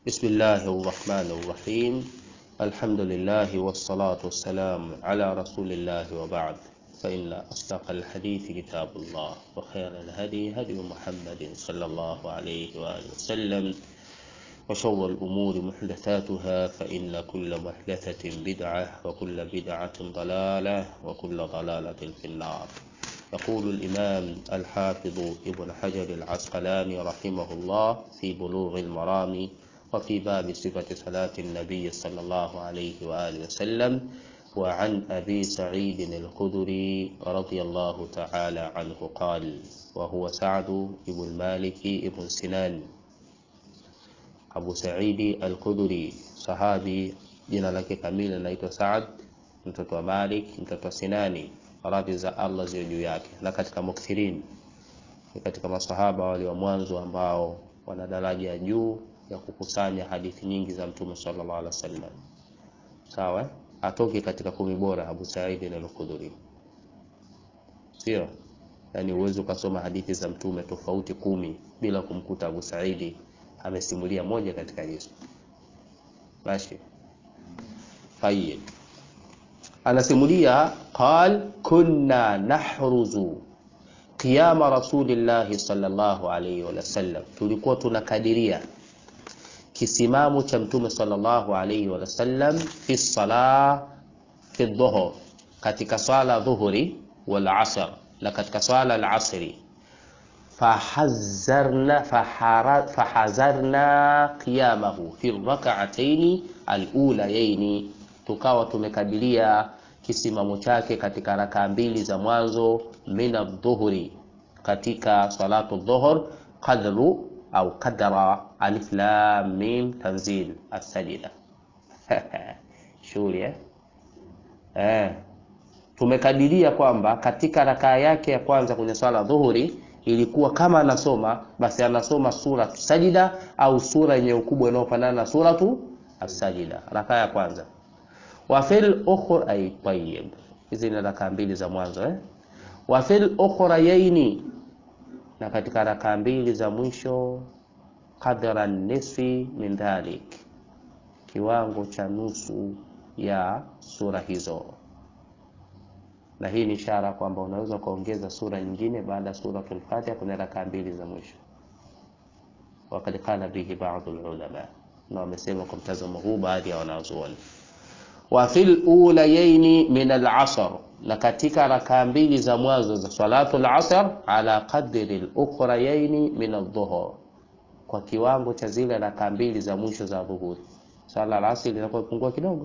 بسم الله الرحمن الرحيم الحمد لله والصلاة والسلام على رسول الله وبعد فإن أصدق الحديث كتاب الله وخير الهدي هدي محمد صلى الله عليه وآله وسلم وشر الأمور محدثاتها فإن كل محدثة بدعة وكل بدعة ضلالة وكل ضلالة في النار يقول الإمام الحافظ ابن حجر العسقلاني رحمه الله في بلوغ المرام وفي باب صفة صلاة النبي صلى الله عليه وآله وسلم وعن أبي سعيد الخدري رضي الله تعالى عنه قال وهو سعد بن مالك بن سنان Abu Saidi Al-Khudri, sahabi, jina lake kamili anaitwa Saad mtoto wa Malik mtoto wa Sinani, radhi za Allah ziwe juu yake, na katika mukthirin, ni katika masahaba wale wa mwanzo ambao wana daraja ya juu ya kukusanya hadithi nyingi za Mtume sallallahu alaihi wasallam. Sawa, atoke katika kumi bora Abu Saidi Al-Khudri, sio? Yani uwezo ukasoma hadithi za Mtume tofauti kumi bila kumkuta Abu Saidi amesimulia moja katika hizo. Mashi. Tayyib. Anasimulia qal kunna nahruzu qiyama rasulillahi sallallahu alayhi wa sallam, tulikuwa tunakadiria kisimamo cha mtume sallallahu alayhi wa sallam fi sala fi dhuhur, katika swala dhuhuri wal asr, na katika swala al asri fahazarna fahazarna qiyamahu fi rak'ataini alulayaini, tukawa tumekadiria kisimamo chake katika rakaa mbili za mwanzo min adhuhuri, katika salatu dhuhur, qadru au qadra alif lam mim tanzil as-sajda shughuli eh? Eh, tumekadiria kwamba katika rakaa yake ya kwanza kwenye swala dhuhuri ilikuwa kama anasoma basi anasoma sura sajida au sura yenye ukubwa inayofanana na suratu as-sajida rakaa ya kwanza. Wa fil ukhra ay tayyib, hizi ni rakaa mbili za mwanzo eh. Wa fil ukhrayaini, na katika rakaa mbili za mwisho qadra nisfi min dhalik, kiwango cha nusu ya sura hizo na hii ni ishara kwamba unaweza ukaongeza sura nyingine baada ya suratul Fatiha kwenye rakaa mbili za mwisho. Wakad qala bihi baadhi ulama, na wamesema kwa mtazamo huu baadhi ya wanazuoni. Wa fil ulayaini min al-asr, na katika rakaa mbili za mwanzo za salatul asr ala qadri al-ukhrayaini min adh-dhuhur, kwa kiwango cha zile rakaa mbili za mwisho za dhuhuri. Sala al-asr inakuwa pungua kidogo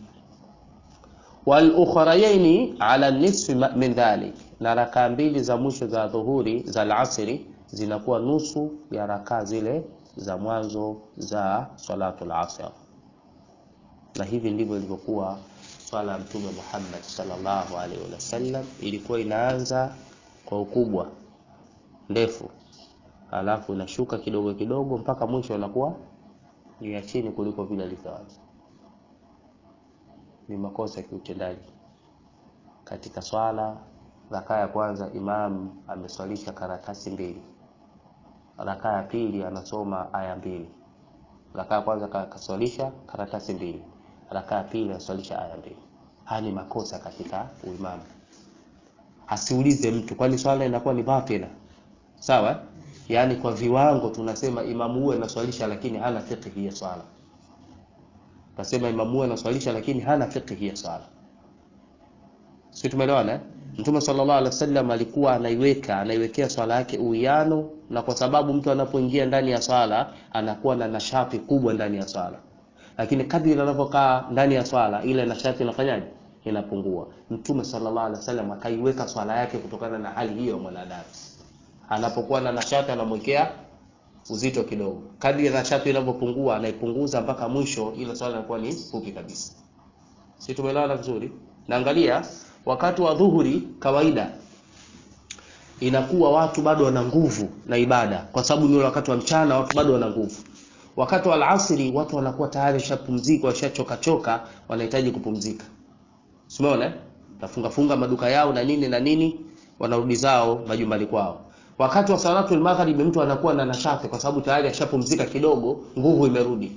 wal ukhrayaini ala nisfi min dhalik, na rakaa mbili za mwisho za dhuhuri za alasiri zinakuwa nusu ya rakaa zile za mwanzo za salatul asr. Na hivi ndivyo ilivyokuwa swala ya Mtume Muhammad sallallahu alaihi wasallam, ilikuwa inaanza kwa ukubwa ndefu, alafu inashuka kidogo kidogo mpaka mwisho inakuwa ni ya chini kuliko vile ilivyoanza ni makosa ya kiutendaji katika swala. Rakaa ya kwanza imam ameswalisha karatasi mbili, rakaa ya pili anasoma aya mbili. Rakaa ya kwanza kaswalisha karatasi mbili, rakaa ya pili anaswalisha aya mbili. Haya ni makosa katika uimamu. Asiulize mtu, kwani swala inakuwa ni batila? Sawa, yaani kwa viwango tunasema imamu huyu anaswalisha, lakini hana fiqh ya swala Nasema imamu huyu anaswalisha lakini hana fiqh ya swala. Sisi tumeelewana? Mtume sallallahu alaihi wasallam alikuwa anaiweka anaiwekea swala yake uwiano, na kwa sababu mtu anapoingia ndani ya swala anakuwa na nashati kubwa ndani ya swala, lakini kadri anavyokaa ndani ya swala ile nashati inafanyaje? Inapungua. Mtume sallallahu alaihi wasallam akaiweka swala yake kutokana na hali hiyo ya mwanadamu. Anapokuwa na nashati anamwekea uzito kidogo. Kadri nashati inavyopungua anaipunguza mpaka mwisho, ile swala inakuwa ni fupi kabisa. Si tumeelewana vizuri? Naangalia wakati wa dhuhuri, kawaida inakuwa watu bado wana nguvu na ibada, kwa sababu ni wakati wa mchana, watu bado wana nguvu. Wakati wa alasiri watu wanakuwa tayari washapumzika, washachoka choka, wanahitaji kupumzika. Umeona? Tafunga funga maduka yao na nini na nini, wanarudi zao majumbani kwao. Wakati wa salatul maghrib mtu anakuwa na nashati kwa sababu tayari ashapumzika kidogo, nguvu imerudi.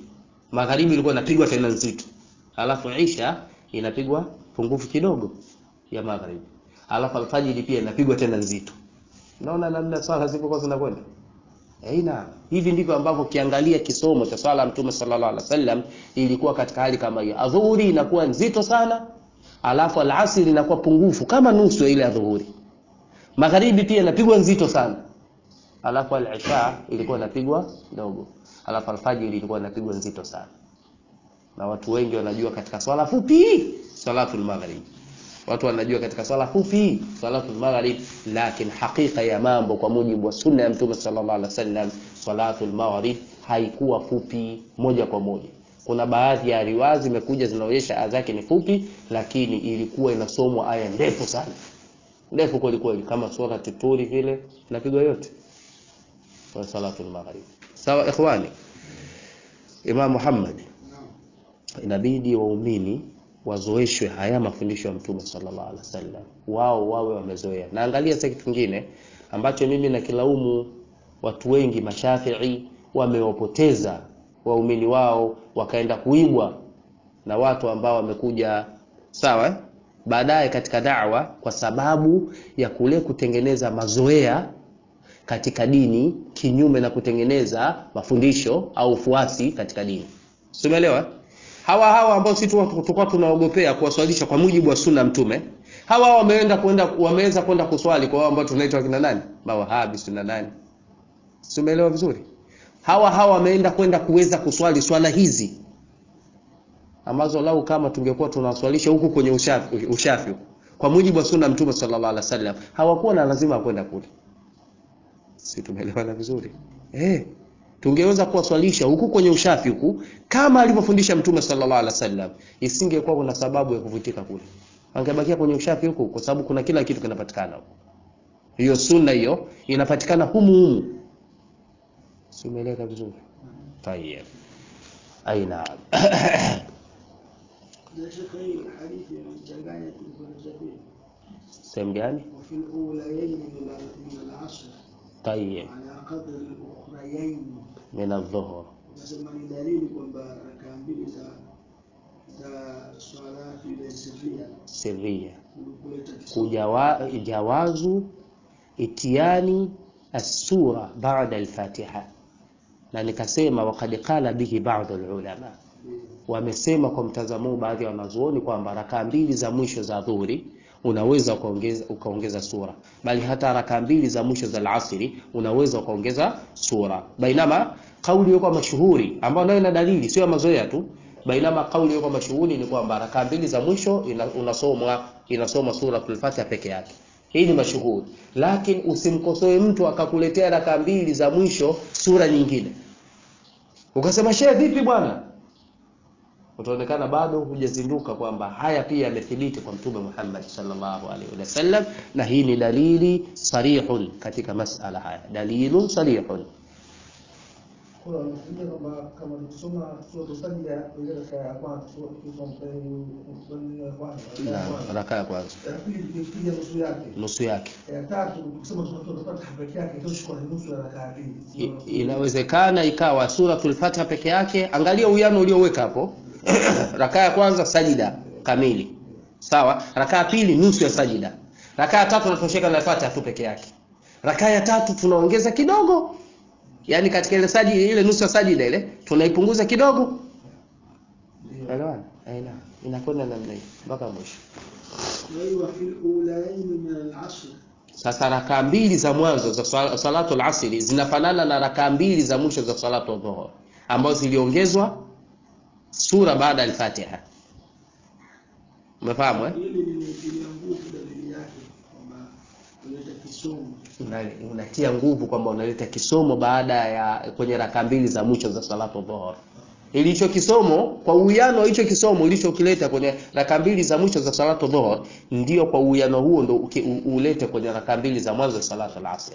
magharibi ilikuwa inapigwa tena nzito alafu isha inapigwa pungufu kidogo ya magharibi alafu alfajiri pia inapigwa tena nzito naona namna swala zilipokuwa zinakwenda Aina hivi ndivyo ambavyo ukiangalia kisomo cha swala ya Mtume sallallahu alaihi wasallam ilikuwa katika hali kama hiyo. Adhuhuri inakuwa nzito sana, alafu alasiri inakuwa pungufu kama nusu ya ile adhuhuri. Magharibi pia inapigwa nzito sana, alafu al-isha ilikuwa inapigwa kidogo, alafu alfajiri ilikuwa inapigwa nzito sana. Na watu wengi wanajua katika swala fupi salatul maghrib watu wanajua katika swala fupi salatul maghrib, lakini hakika ya mambo kwa mujibu wa sunna ya Mtume sallallahu alaihi wasallam, salatul maghrib haikuwa fupi moja kwa moja. Kuna baadhi ya riwaya zimekuja zinaonyesha aya zake ni fupi, lakini ilikuwa inasomwa aya ndefu sana, ndefu kweli kweli, kama sura Turi vile inapigwa yote kwa salatul maghrib. Sawa ikhwani, Imam Muhammad, inabidi waumini wazoeshwe haya mafundisho ya Mtume sallallahu alaihi wasallam, wao wawe wamezoea. Na angalia sasa kitu kingine ambacho mimi nakilaumu watu wengi mashafii wamewapoteza waumini wao, wakaenda kuibwa na watu ambao wamekuja sawa eh? baadaye katika da'wa, kwa sababu ya kule kutengeneza mazoea katika dini kinyume na kutengeneza mafundisho au ufuasi katika dini. Umeelewa? hawa hawa ambao sisi tulikuwa tunaogopea kuwaswalisha kwa mujibu wa sunna mtume, hawa wameenda kwenda wameweza kwenda kuswali kwa wao ambao tunaitwa kina nani, mawahabi sunna nani, simeelewa vizuri. Hawa hawa wameenda kwenda kuweza kuswali swala hizi ambazo lau kama tungekuwa tunawaswalisha huku kwenye ushafi, ushafi kwa mujibu wa sunna mtume sallallahu alaihi wasallam, hawakuwa na lazima ya kwenda kule. Si tumeelewana vizuri eh? tungeweza kuwaswalisha huku kwenye ushafi huku kama alivyofundisha mtume sallallahu alaihi wasallam, isingekuwa kuna sababu ya kuvutika kule, angebakia kwenye ushafi huku, kwa sababu kuna kila kitu kinapatikana huko. Hiyo sunna hiyo inapatikana humu humu, si umeeleka vizuri? Tayeb, aina sehemu gani? Tayeb, min adhuhur Nasema ni dalili kwamba rakaa mbili za za swala ile sirria sirria kuleta kisomo. kujawa jawazu itiani assura ba'da al-Fatiha, na nikasema waqad qala bihi ba'd al-ulama, wamesema kwa mtazamo huu baadhi ya wanazuoni kwamba rakaa mbili za mwisho za dhuhuri unaweza ukaongeza ukaongeza sura, bali hata rakaa mbili za mwisho za alasiri unaweza ukaongeza sura. Bainama kauli iliyo mashuhuri ambayo nayo ina dalili, sio ya mazoea tu. Bainama kauli iliyo mashuhuri ni kwamba rakaa mbili za mwisho ina, unasomwa inasoma suratul Fatiha peke yake. Hii ni mashuhuri, lakini usimkosoe mtu akakuletea rakaa mbili za mwisho sura nyingine, ukasema shehe, vipi bwana utaonekana bado hujazinduka kwamba haya pia yamethibiti kwa Mtume Muhammad sallallahu alaihi wasallam, na hii ni dalili sarihun katika masala haya, dalilun sarihun. Kuna wanafunzi kwamba kama tukisoma sura Sajda ile raka ya kwanza sura tukisoma kwenye ya kwanza raka ya Na kwanza raka ya kwanza ya pili tukipiga nusu yake nusu yake ya tatu tukisoma sura Fatiha peke yake itoshi kwa nusu ya raka ya pili I- inawezekana ikawa suratul Fatiha peke yake. Angalia uwiano ulioweka hapo raka ya kwanza sajida kamili, sawa. Raka ya pili nusu ya sajida. Raka ya tatu natosheka na Fatiha tu peke yake. Raka ya tatu tunaongeza kidogo, yaani katika ile sajida, ile nusu ya sajida ile tunaipunguza kidogo. ndio Elewana? Aina inakwenda namna hiyo mpaka mwisho. Wa fil ulayaini min al-asr Sasa rakaa mbili za mwanzo za sala- salatu al-asri zinafanana na rakaa mbili za mwisho za salatu dhuhur ambazo ziliongezwa sura baada ya al-Fatiha. Umefahamu eh? hili limetilia nguvu dalili yake kwamba kuleta kisomo Una- Unatia nguvu kwamba unaleta kisomo baada ya kwenye rakaa mbili za mwisho za salatu dhuhur. Ilicho kisomo kwa uwiano wa hicho kisomo ulichokileta kwenye rakaa mbili za mwisho za salatu dhuhur, ndio kwa uwiano huo ndio uki- u- ulete kwenye rakaa mbili za mwanzo za salatu al-asr.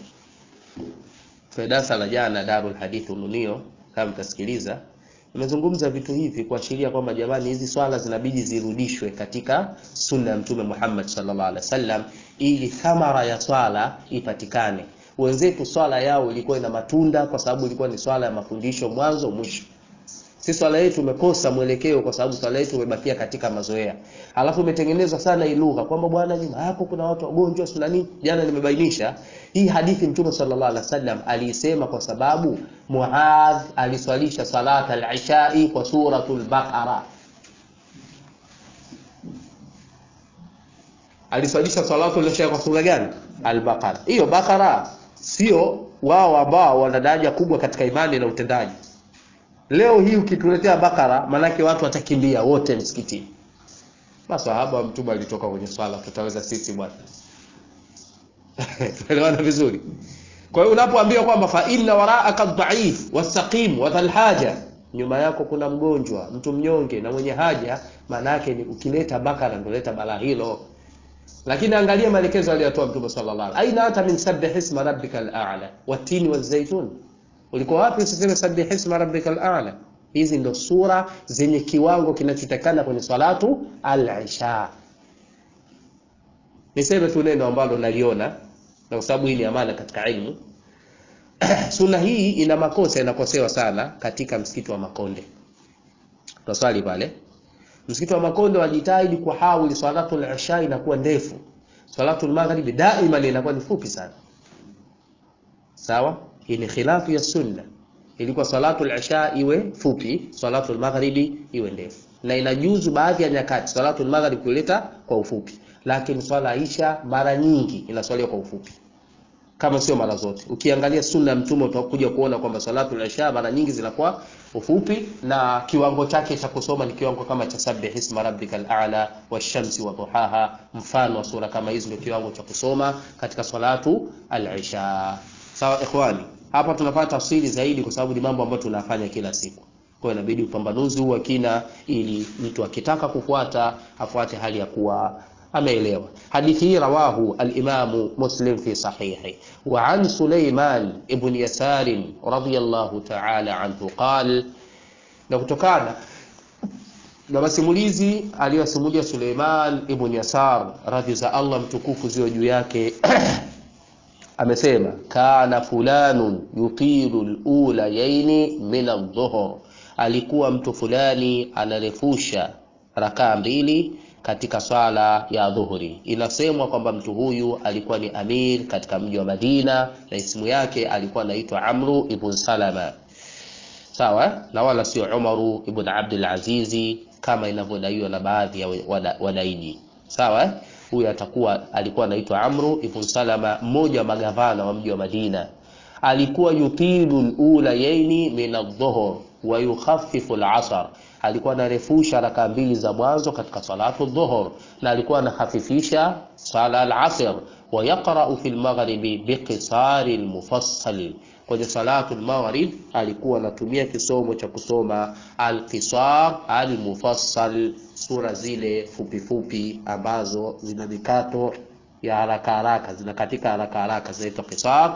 Kwa darasa la jana Darul Hadith Ununio, kama mtasikiliza, nimezungumza vitu hivi kuashiria kwamba jamani, hizi swala zinabidi zirudishwe katika sunna ya Mtume Muhammad sallallahu alaihi wasallam ili thamara ya swala ipatikane. Wenzetu swala yao ilikuwa ina matunda kwa sababu ilikuwa ni swala ya mafundisho mwanzo mwisho. si swala yetu umekosa mwelekeo kwa sababu swala yetu umebakia katika mazoea alafu umetengenezwa sana hii lugha kwamba bwana nyuma yako kuna watu wagonjwa sina nini jana nimebainisha hii hadithi mtume sallallahu alaihi wasallam aliisema kwa sababu muadh aliswalisha salat al-ishai kwa suratul baqara aliswalisha salatu al-isha kwa sura gani al-baqara hiyo baqara sio wao ambao wana daraja kubwa katika imani na utendaji leo hii ukituletea bakara manake watu watakimbia wote msikitini masahaba wa mtume alitoka kwenye swala tutaweza sisi bwana tuelewana vizuri kwa hiyo unapoambiwa kwamba fa inna waraaka dhaif wasaqim wa dhal haja nyuma yako kuna mgonjwa mtu mnyonge na mwenye haja maana yake ni ukileta bakara ndio leta balaa hilo lakini angalia maelekezo aliyotoa mtume sallallahu alaihi aina hata min sabbih isma rabbikal a'la watini wazaitun ulikuwa wapi usiseme sabbih isma rabbikal a'la hizi ndo sura zenye kiwango kinachotakana kwenye salatu al-isha niseme tu neno ambalo naliona na kwa sababu hii ni amana katika ilmu sunna hii ina makosa inakosewa sana katika msikiti wa Makonde taswali pale msikiti wa Makonde wajitahidi kuhawili salatu al-isha inakuwa ndefu salatu al-maghribi daima inakuwa ni fupi sana sawa hii ni khilafu ya sunna ilikuwa salatu al-isha iwe fupi salatu al-maghribi iwe ndefu na inajuzu baadhi ya nyakati salatu al-maghrib kuleta kwa ufupi lakini swala isha mara nyingi inaswaliwa kwa ufupi kama sio mara zote ukiangalia sunna ya mtume utakuja kuona kwamba salatu al-isha mara nyingi zinakuwa ufupi na kiwango chake cha kusoma ni kiwango kama cha sabbih isma rabbikal a'la washamsi wa duhaha mfano wa sura kama hizi ndio kiwango cha kusoma katika salatu al-isha sawa ikhwani hapa tunapata tafsiri zaidi kwa sababu ni mambo ambayo tunafanya kila siku kwa hiyo inabidi upambanuzi huu wa kina ili mtu akitaka kufuata afuate hali ya kuwa ameelewa hadithi hii rawahu al-Imam Muslim fi sahihi wa an Sulaiman ibn Yasar radiyallahu ta'ala anhu qal na kutokana na masimulizi aliyosimulia Suleiman ibn Yasar radhi za Allah mtukufu ziwe juu yake amesema kana fulanun yutilu al-ula yaini min adh-dhuhr alikuwa mtu fulani anarefusha rakaa mbili katika swala ya dhuhuri. Inasemwa kwamba mtu huyu alikuwa ni amir katika mji wa Madina na ismu yake alikuwa anaitwa Amru ibn Salama, sawa, na wala sio Umaru ibn Abdul Azizi kama inavyodaiwa na baadhi ya wadaiji, sawa. Huyu atakuwa alikuwa anaitwa Amru ibn Salama, mmoja wa magavana wa mji wa Madina. Alikuwa yutilu al-ula yaini min adh-dhuhr wa yukhaffifu al-asr alikuwa anarefusha raka mbili za mwanzo katika salatu dhuhur na alikuwa anahafifisha sala al-asr wa yaqra'u fi al-maghribi biqisari al-mufassal kwenye salatu al-maghrib alikuwa anatumia kisomo cha kusoma al-qisar al-mufassal sura zile fupi fupi ambazo zina mikato ya haraka haraka zinakatika haraka haraka zinaitwa qisar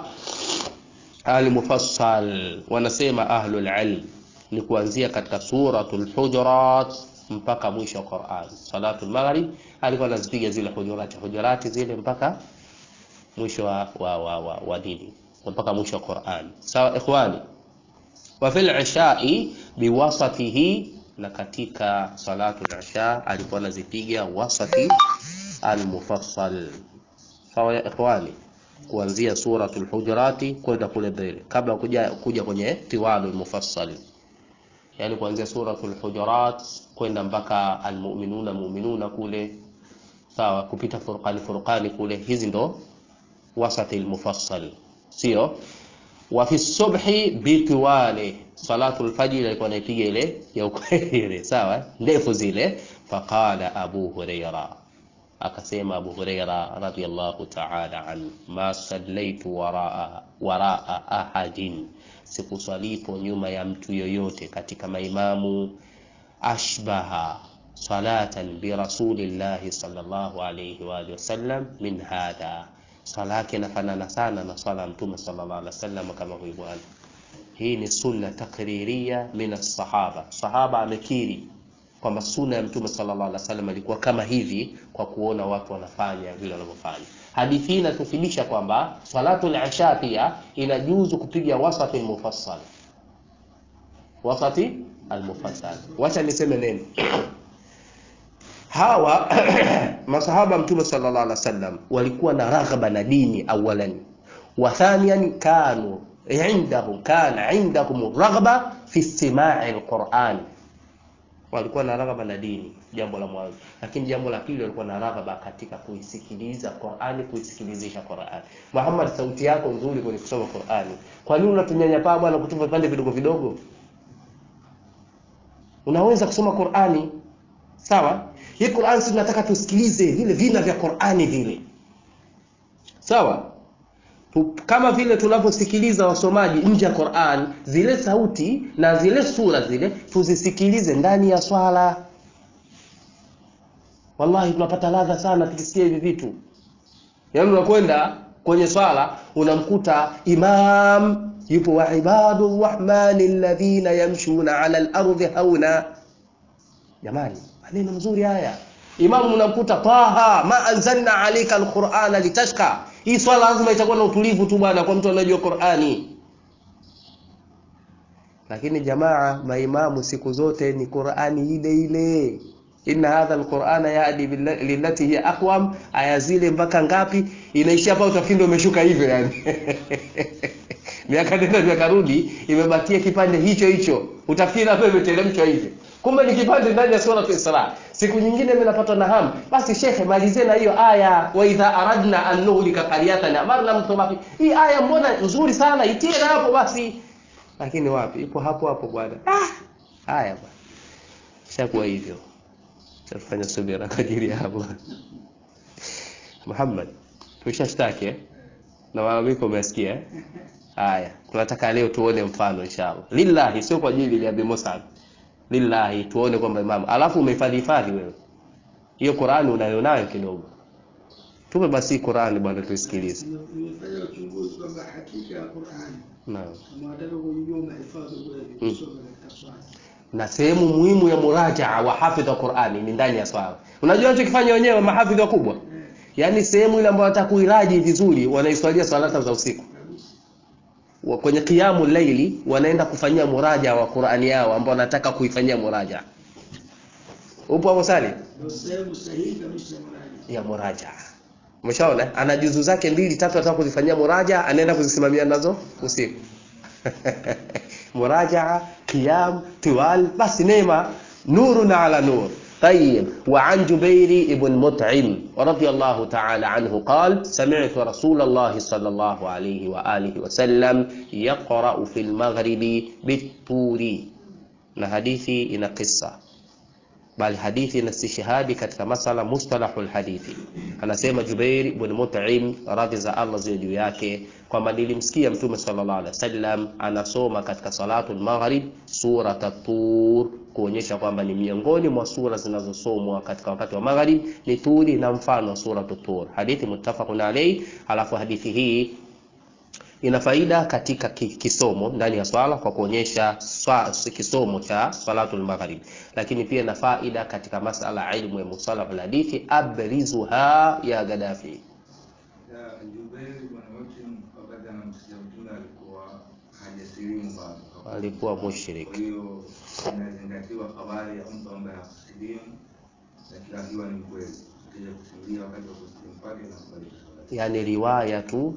al-mufassal wanasema ahlul ilm ni kuanzia katika suratul hujurat mpaka mwisho wa Qur'an. Salatul maghrib alikuwa anazipiga zile hujurat hujurat zile mpaka mwisho wa wa, wa, wa, wa dini mpaka mwisho wa Qur'an. Sawa ikhwani. Wa fil isha'i biwasatihi na katika salatul isha alikuwa anazipiga wasati al-mufassal. Sawa ya ikhwani kuanzia suratul hujurati kwenda kule mbele kabla kuja kuja kwenye tiwalul mufassal yani kuanzia suratul hujurat kwenda mpaka almu'minuna mu'minuna kule sawa kupita furqani furqani kule hizi ndo wasati almufassal sio wa fi subhi bitiwali salatul fajr alikuwa anaipiga ile ya ukweli sawa ndefu zile faqala abu huraira akasema abu huraira radiyallahu ta'ala an ma sallaitu waraa waraa ahadin sikuswalipo nyuma ya mtu yoyote katika maimamu ashbaha salatan bi rasulillahi sallallahu alayhi wa alihi wasallam min hadha swala yake inafanana sana na swala ya mtume sallallahu alaihi wasallam kama huyu bwana hii ni sunna takriria min as-sahaba sahaba amekiri kwamba sunna ya mtume sallallahu alaihi wasallam ilikuwa kama hivi kwa kuona watu wanafanya vile wanavyofanya hadithi hii inatufundisha kwamba salatul isha pia inajuzu kupiga wasati mufassal wasati almufassal wacha niseme neno hawa masahaba mtume sallallahu alaihi wasallam walikuwa na raghaba na dini awalan wa thaniyan kanu indahum kana indahum raghba fi istimai alquran walikuwa na raghaba na dini jambo la mwanzo lakini jambo la pili walikuwa na raghaba katika kuisikiliza Qur'ani kuisikilizisha Qur'ani Muhammad sauti yako nzuri kwenye kusoma Qur'ani kwa nini unatunyanyapaa bwana kutupa vipande vidogo vidogo unaweza kusoma Qur'ani sawa hii Qur'an sisi tunataka tusikilize vile vina vya Qur'ani vile sawa Tu- kama vile tunavyosikiliza wasomaji nje ya Qur'an zile sauti na zile sura zile tuzisikilize ndani ya swala wallahi tunapata ladha sana tukisikia hivi vitu yaani unakwenda kwenye swala unamkuta imam yupo wa ibadu rrahmani alladhina yamshuna ala al-ardi hauna jamani maneno mazuri haya imamu unamkuta taha ma anzalna alayka alqur'ana litashqa hii swala lazima itakuwa na utulivu tu bwana kwa mtu anajua Qur'ani lakini jamaa maimamu siku zote ni Qur'ani ile ile inna hadha alqur'ana yahdi billa- lillati hiya aqwam aya zile mpaka ngapi inaishia hapa utafikiri ndio umeshuka hivyo yani miaka nenda miaka rudi imebakia kipande hicho hicho utafikiri hapa imeteremshwa hivyo kumbe ni kipande ndani ya sura Isra siku nyingine mimi napatwa na hamu basi shekhe malizie na hiyo aya wa idha aradna an nuhlika qaryatan amarna mtumafi hii aya mbona nzuri sana itie na hapo basi lakini wapi ipo hapo hapo bwana ah haya bwana shakuwa hivyo tafanya subira kwa ajili ya Allah Muhammad tushashtaki eh? na malalamiko umesikia eh? haya tunataka leo tuone mfano inshallah lillahi sio kwa ajili ya Abi Musa lillahi tuone kwamba imam alafu umehifadhi hifadhi wewe hiyo Qur'ani unayo nayo kidogo tupe basi Qur'ani bwana tuisikilize Nimefanya uchunguzi kwamba hakika ya Qur'ani naam kama wataka kujua mahifadhi kweli kusoma katika swala. na sehemu muhimu ya murajaa wa hafidh wa Qur'ani ni ndani ya swala unajua wanachokifanya wenyewe mahafidh wakubwa Eh, yaani sehemu ile ambayo wanataka kuiraji vizuri wanaiswalia swalata za usiku kabisa. wa- kwenye kiamu laili wanaenda kufanyia muraja wa Qur'ani yao ambao wanataka kuifanyia muraja upo hapo sali Ndio sehemu sahihi kabisa ya mradi. ya muraja umeshaona ana juzu zake mbili tatu anataka kuzifanyia muraja anaenda kuzisimamia nazo usiku muraja qiyam tiwal basi neema nurun ala nur طيب وعن جبير بن مطعم رضي الله تعالى عنه قال سمعت رسول الله صلى الله عليه وآله وسلم يقرأ في المغرب بالطور na hadithi ina kisa bali hadithi ina istishhadi katika masala mustalahul hadithi anasema Jubair ibn Mut'im radhi za Allah ziwe juu yake kwamba nilimsikia mtume sallallahu alaihi wasallam anasoma katika salatul maghrib surat at-tur kuonyesha kwamba ni miongoni mwa sura zinazosomwa katika wakati wa maghrib ni turi na mfano wa surat at-tur hadithi muttafaqun alayhi alafu hadithi hii ina faida katika ki- kisomo ndani ya swala kwa kuonyesha swa, kisomo cha salatul maghrib lakini pia ina faida katika masala ya ilmu ya musalahul hadithi abrizuha ya Gaddafi Ya Jubair bwana Mutim wakati anamsikia mtume alikuwa hajasilimu bado. alikuwa mushrik Kwa hiyo inazingatiwa habari ya mtu ambaye hakusilimu na kila akiwa ni kweli. Akija kusimulia wakati wa kusilimu kwake na kubalika swala. yani riwayatu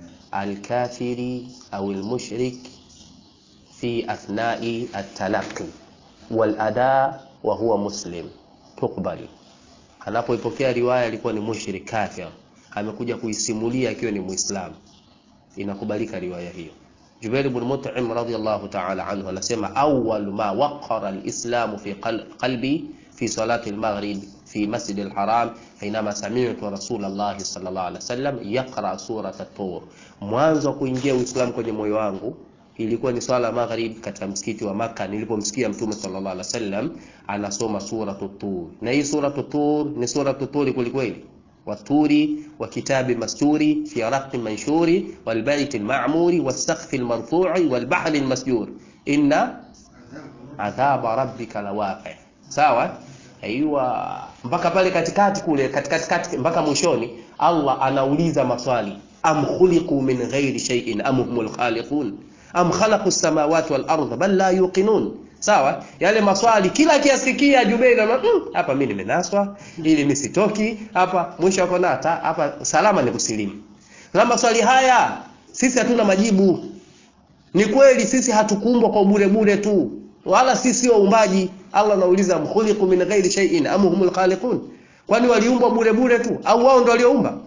alkafiri au almushrik fi athnai at-talaqqi wal ada wa huwa muslim tukbali anapoipokea riwaya alikuwa ni mushrik kafir amekuja kuisimulia akiwa ni muislamu inakubalika riwaya hiyo Jubair ibn Mut'im radiyallahu ta'ala anhu anasema awwal ma waqara al-islam fi qal- qalbi fi salati al-maghrib fi masjid al-haram حينما سمعت رسول الله صلى الله عليه وسلم يقرأ سورة الطور mwanzo wa kuingia Uislamu kwenye moyo wangu ilikuwa ni swala ya maghrib katika msikiti wa Maka nilipomsikia Mtume sallallahu alaihi wasallam anasoma suratu Tur. Na hii suratu Tur ni suratu Tur kwelikweli. Waturi wa kitabi masturi fi raqi manshuri wal baiti al-ma'muri was saqfi al-marfu'i wal bahri al-masjur. Inna adhaba rabbika lawaqi. Sawa? Aiwa mpaka pale katikati kule katikati kati mpaka mwishoni Allah anauliza maswali am khuliqu min ghairi shay'in am humul khaliqun am khalaqu as-samawati wal arda bal la yuqinun sawa yale maswali kila akiyasikia Jubeir ana mm, hapa mimi nimenaswa ili mimi sitoki hapa mwisho wako na hata hapa salama ni kusilimu na maswali haya sisi hatuna majibu ni kweli sisi hatukuumbwa kwa bure bure tu wala sisi sio waumbaji Allah anauliza mkhuliqu min ghairi shay'in am humul khaliqun kwani waliumbwa bure bure tu au wao ndio walioumba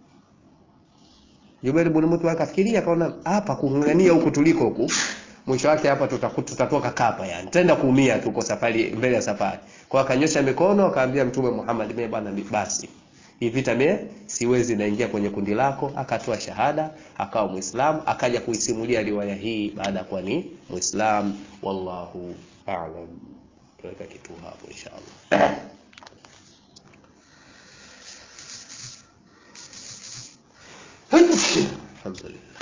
Jubair ibn Mutwa akafikiria akaona hapa kung'ang'ania huku tuliko huku mwisho wake hapa tutaku- tutatoka kapa yani tutaenda kuumia tuko safari mbele ya safari kwa akanyosha mikono akaambia mtume Muhammad mimi bwana mi- basi hii vita mimi siwezi naingia kwenye kundi lako akatoa shahada akawa muislamu akaja kuisimulia riwaya hii baada ya kuwa ni muislam wallahu a'lam tuweka kitu hapo inshallah alhamdulillah